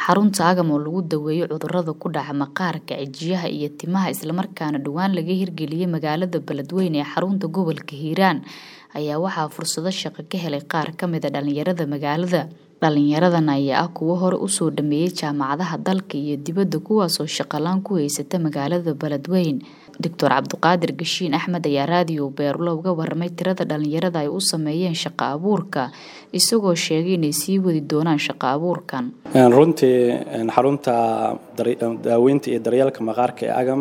xarunta agam oo lagu daweeyo cudurada ku dhaca maqaarka cijiyaha iyo timaha islamarkaana dhowaan laga hirgeliyey magaalada beledweyne ee xarunta gobolka hiiraan ayaa waxaa fursado shaqo ka helay qaar kamida dhalinyarada magaalada dhalinyaradan ayaa ah kuwo hore usoo dhameeyey jaamacadaha dalka iyo dibadda kuwaasoo shaqalaan ku haysata magaalada beledweyne doctor cabdiqaadir gashiin axmed ayaa raadiyo beerulo uga waramay tirada dhalinyarada ay u sameeyeen shaqo abuurka isagoo sheegay inay sii wadi doonaan shaqo abuurkan runtii xarunta daaweynta iyo daryeelka maqaarka ee agam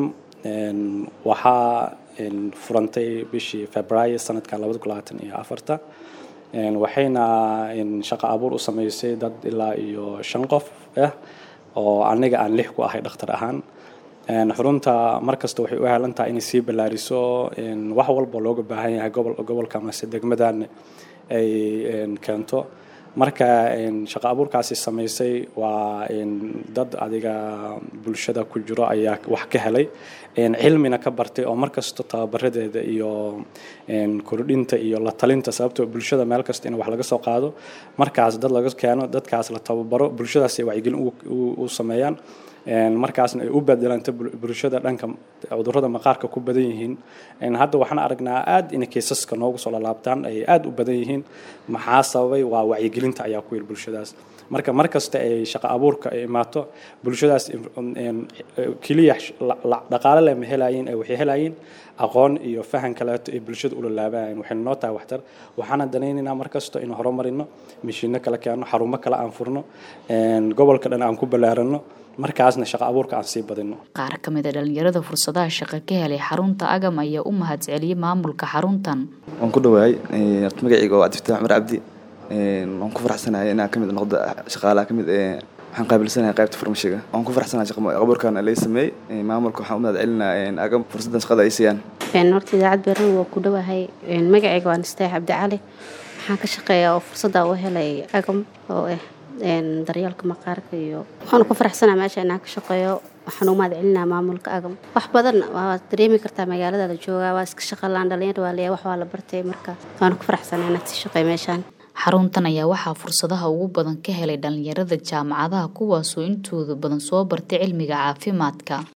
waxaa furantay bishii februaayo sanadkan labada kun labaatan iyo afarta waxayna shaqo abuur u sameysay dad ilaa iyo shan qof ah oo aniga aan lix ku ahay dhakhtar ahaan xarunta markasta waxay u helan tahay inay sii ballaariso wax walba looga baahan yahay gobolka amase degmadan ay keento marka shaqo abuurkaasi samaysay waa dad adiga bulshada ku jiro ayaa wax ka helay cilmina ka bartay oo markasta tababaradeeda iyo kordhinta iyo la talinta sababtoo bulshada meel kasta in wax laga soo qaado markaas dad laga keeno dadkaas la tababaro bulshadaas ay wacyigelin u sameeyaan markaasna ay u bedelanta bulshada dhanka cudurada maqaarka ku badan yihiin hadda waxaan aragnaa aad in kaysaska noogu soo lalaabtaan ay aad u badan yihiin maxaa sababay waa wacyigelinta ayaa ku yiri bulshadaas marka markasta ay shaqo abuurka ay imaato bulshadaas keliya dhaqaale leh ma helayiin waxay helayiin aqoon iyo fahan kaleeto ay bulshada ula laabanayeen waxayna noo tahay waxtar waxaana danaynaynaa markasta inuu horumarino mishiino kala keeno xarumo kale aan furno gobolka dhan aan ku ballaarano markaasna shaqo abuurka aan sii badino qaar ka mid a dhalinyarada fursadaha shaqo ka helay xarunta agam ayaa u mahadceliyey maamulka xaruntan waan ku dhawaay magacayga waa cabdifataax cumar cabdi waan ku faraxsanahay inaan kamid noqdo shaqaalaha kamid waxaan qaabilsanahay qaybta farmashiga waan ku faraxsanahay shaqo abuurkan laga sameeyey maamulka waxaan u mahad celinaa agam fursaddan shaqada ay siiyaan horta idaacad beeran waa ku dhawahay magacayga waa nastaax cabdi cali waxaan ka shaqeeyaa oo fursadda u helay agam oo ah daryeelka maqaarka iyo waxaanu ku faraxsanaa meesha inaan ka shaqeeyo waxaan u mahad celinaa maamulka agam wax badan waa dareemi kartaa magaalada la joogaa waa iska shaqalaan dhalinyar waa leeyahay wax waa la bartay marka waanu ku faraxsanaa inaad si shaqeey meeshaan xaruntan ayaa waxaa fursadaha ugu badan ka helay dhalinyarada jaamacadaha kuwaasoo intooda badan soo bartay cilmiga caafimaadka